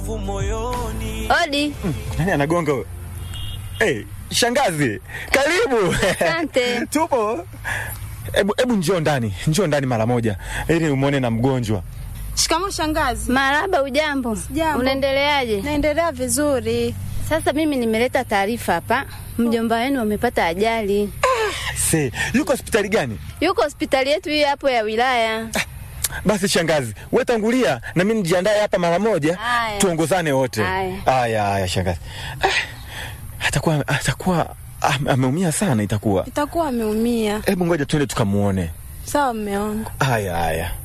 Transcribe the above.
maumivu moyoni. Odi. Nani anagonga huyo? Hey, shangazi, karibu. Asante. Tupo. Hebu hebu njoo ndani, njoo ndani mara moja ili umwone na mgonjwa. Shikamoo shangazi. Maraba, ujambo? Jambo. Unaendeleaje? Naendelea vizuri. Sasa mimi nimeleta taarifa hapa, mjomba wenu amepata ajali. Se, yuko hospitali gani? Yuko hospitali yetu hii hapo ya wilaya. Basi shangazi, wewe tangulia na mimi nijiandae hapa mara moja, Haya. tuongozane wote. Haya. Haya, haya shangazi. Ah, Atakuwa atakuwa am- ameumia sana itakuwa. Itakuwa ameumia. Hebu ngoja tuende tukamuone. Sawa mme wangu. Haya, haya.